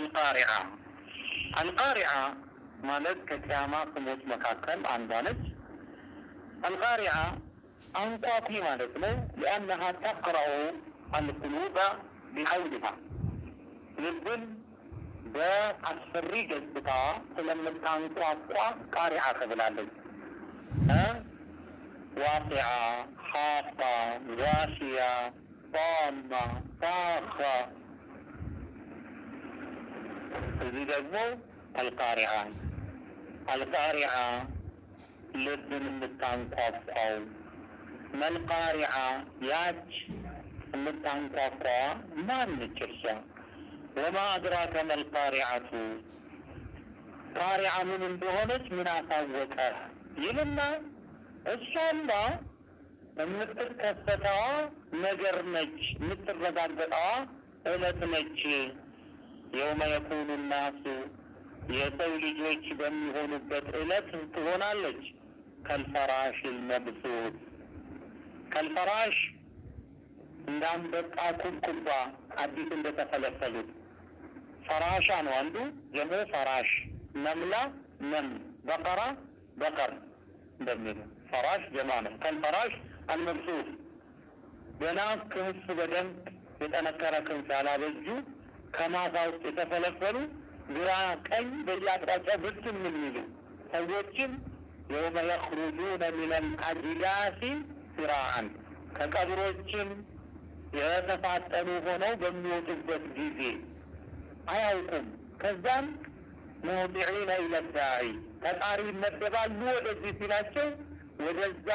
አልቃሪዓ አልቃሪዓ ማለት ከቅያማ ስሞች መካከል አንዷ ነች። አልቃሪዓ አንቋቂ ማለት ነው። ሊአነሃ ተቅረኡ አልቁሉበ ቢሐውሊሃ ልብን በአስፈሪ ገጽታዋ ስለምታንቋቋ ቃሪዓ ተብላለች። ዋቂዓ፣ ሓፋ፣ ዋሽያ፣ ጣማ፣ ሳኻ እዚህ ደግሞ አልቃሪዓ አልቃሪዓ ልብን የምታንቋቋው መልቃሪዓ ያች የምታንቋቋ ማነች እርሷ? ወማ አድራከ መልቃሪዓቱ ቃሪዓ ምን እንደሆነች ምን አሳወቀ ይልና እሷማ የምትከሰተዋ ነገር ነች፣ የምትረጋገጠዋ እለት ነች። የውመ የኩኑ ናሱ የሰው ልጆች በሚሆኑበት እለት ትሆናለች። ከልፈራሽ ልመብሱት ከልፈራሽ እንደ አንበጣ ኩብኩባ አዲስ እንደተፈለፈሉት ፈራሻ ነው አንዱ ደግሞ ፈራሽ ነምላ ነም በቀራ በቀር እንደሚሉ ፈራሽ ጀማ ነው። ከልፈራሽ አልመብሱት ገና ክንፍ በደንብ የጠነከረ ክንፍ ያላበጁ ከማሳ ውስጥ የተፈለፈሉ ግራ ቀኝ በየአቅጣጫው ብትን የሚሉ ሰዎችም የውመ የኽሩጁነ ሚነል አጅዳሲ ሲራአን ከቀብሮችም የተፋጠኑ ሆነው በሚወጡበት ጊዜ አያውቁም። ከዛም ሙጢዒነ ኢለ ዳዒ ተጣሪ ይመደባሉ። ወደዚህ ሲላቸው ወደዛ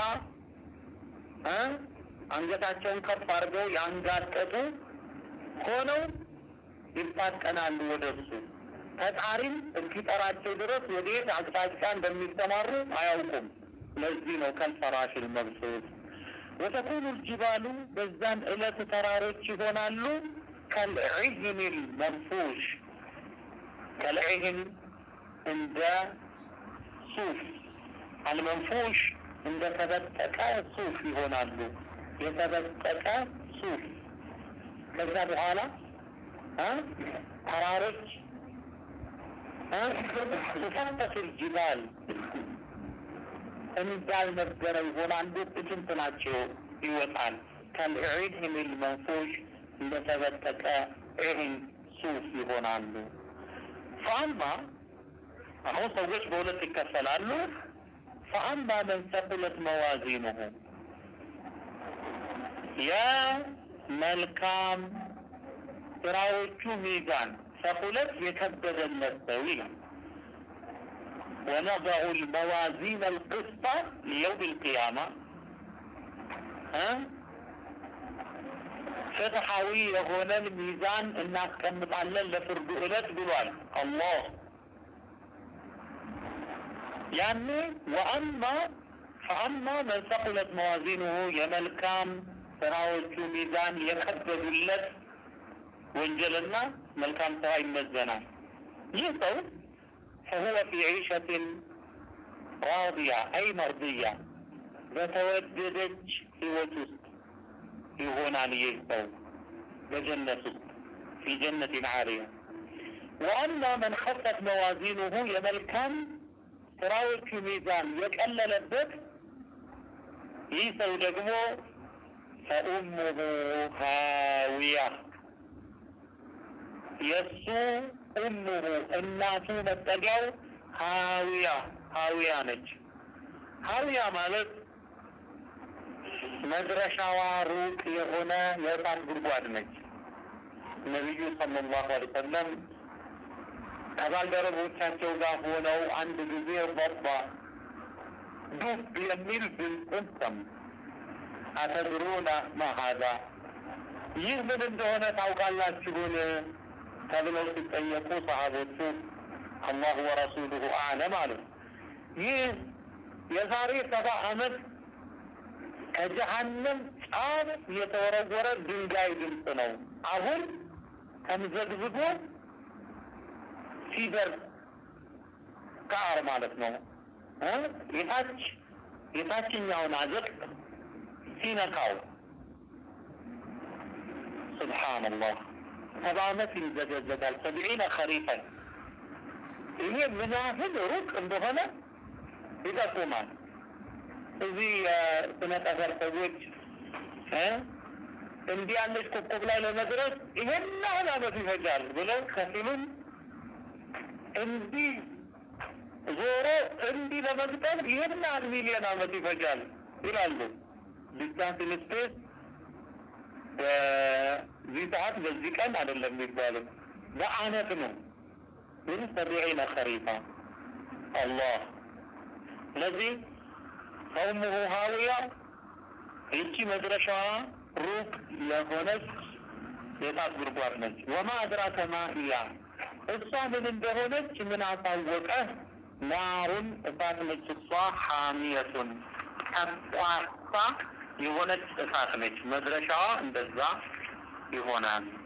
አንገታቸውን ከፍ አድርገው ያንጋጠጡ ሆነው ይፋጠናሉ ወደ እሱ። ፈጣሪም እስኪጠራቸው ድረስ ወዴት አቅጣጫ እንደሚሰማሩ አያውቁም። ለዚህ ነው ከልፈራሽል መብሱት ወተኩኑ ልጅባሉ በዛን ዕለት ተራሮች ይሆናሉ ከልዕህን መንፉሽ ከልዕህን እንደ ሱፍ አልመንፉሽ እንደ ተበጠቀ ሱፍ ይሆናሉ። የተበጠቀ ሱፍ ከዛ በኋላ ተራሮች ሱፋተፊል ጅባል እንዳልነበረ ይሆናሉ። ጥቂት ናቸው ይወጣል። ከልዒድህም ልመንፉሽ እንደተበጠቀ ዒህን ሱፍ ይሆናሉ። ፈአማ አሁን ሰዎች በሁለት ይከፈላሉ። ፈአማ መን ሰቁለት መዋዚኑሁ የመልካም ስራዎቹ ሚዛን ሰቁለት የከበደለት ሰው ይላል። ወነضዑ ልመዋዚን አልቅስጣ ሊየውም ልቅያማ ፍትሐዊ የሆነን ሚዛን እናስቀምጣለን ለፍርዱ ዕለት ብሏል አላህ። ያኔ ወአማ ፈአማ መን ሰቁለት መዋዚኑሁ የመልካም ስራዎቹ ሚዛን የከበዱለት ወንጀልና መልካም ስራ ይመዘናል። ይህ ሰው ፈሁወ ፊ ዒሸትን ራዲያ አይ መርድያ በተወደደች ህይወት ውስጥ ይሆናል። ይህ ሰው በጀነት ውስጥ ፊ ጀነትን ዓሊያ። ወአማ መን ኸፈት መዋዚኑሁ የመልካም ስራዎቹ ሚዛን የቀለለበት ይህ ሰው ደግሞ ፈኡሙሁ ሃዊያ የእሱ ኡሙሁ እናቱ መጠጊያው ሀዊያ ሀዊያ ነች። ሀዊያ ማለት መድረሻዋ ሩቅ የሆነ የእሳት ጉድጓድ ነች። ነቢዩ ሰለላሁ ዐለይሂ ወሰለም ከባልደረቦቻቸው ጋር ሆነው አንድ ጊዜ ቦባ ዱብ የሚል ድምፅን ሰሙ። አተድሩና ማሃዛ ይህ ምን እንደሆነ ታውቃላችሁን? ተብለው ሲጠየቁ ሰሃቦቹ አላሁ ወረሱሉሁ አዕለም አሉ። ይህ የዛሬ ሰባ ዓመት ከጀሀነም ጫፍ የተወረወረ ድንጋይ ድምፅ ነው። አሁን ተምዘግዝጎ ሲደርስ ከአር ማለት ነው የታች የታችኛውን አዘቅት ሲነካው ሱብሓነላህ ሰባ ዓመት ይዘገዘጋል። ሰብዒነ ኸሪፈን ይሄ ምን ያህል ሩቅ እንደሆነ ይጠቁማል። እዚህ የስነ ጠፈር ሰዎች እንዲህ ያለች ኮከብ ላይ ለመድረስ ይሄን ያህል ዓመት ይፈጃል ብለው ከፊሉም እንዲህ ዞሮ እንዲህ ለመግጠም ይሄን ያህል ሚሊዮን ዓመት ይፈጃል ይላሉ። ዲስታንስ ኢን ስፔስ በዚህ ሰዓት በዚህ ቀን አይደለም የሚባለው በአመት ነው። ግን ሰቢዒነ ኸሪፋ አላህ ስለዚህ ቀውሙሁ ሀዊያ ይቺ መድረሻዋ ሩቅ የሆነች የእሳት ጉድጓድ ነች። ወማ አድራከ ማ ሂያ እሷ ምን እንደሆነች ምን አሳወቀ? ናሩን እሳት ነች። እሷ ሐሚየቱን ቀቋሳ የሆነች እሳት ነች። መድረሻዋ እንደዛ ይሆናል።